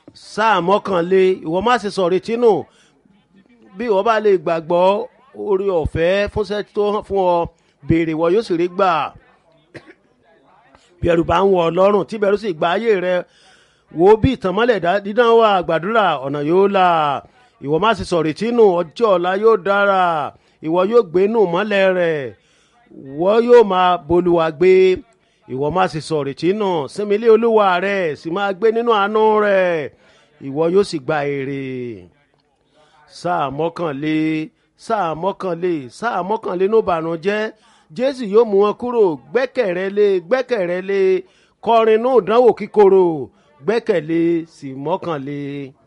sáà mọ́kànlé ìwọ má ṣe sọ̀rọ̀ tínú bí ìwọ bá lè gbàgbọ́ orí ọ̀fẹ́ fúnṣẹ́ tó hàn fún ọ béèrè ìwọ yóò sì rí gbà bí ẹrù bá ń wọ ọlọ́run tí bẹ̀rù sì gba ayé rẹ wo bí ìtànmọ́lẹ̀ dídán wà gbàdúrà ọ̀nà yóò là ìwọ má ṣe sọ̀rọ̀ tínú ọjọ́ ọ̀la yóò dára ìwọ yóò gbénú mọ́lẹ̀ rẹ̀ ìwọ yóò máa bolúwa gbé ìwọ má ṣe sọ̀rọ̀ tínú sinmi ilé olúwa rẹ̀ sì máa gbé nínú àánú rẹ̀ ìwọ yóò sì gba èrè sáà mọ́kànlé sáà mọ́kànlé sáà mọ́kànlé ló bànújẹ́ jésù yóò mú wọn kúrò gbẹ́kẹ̀rẹ́ lé gbẹ́kẹ̀rẹ́ lé kọrin nù dánwò kíkorò gbẹ́kẹ̀lé sì mọ́kànlé.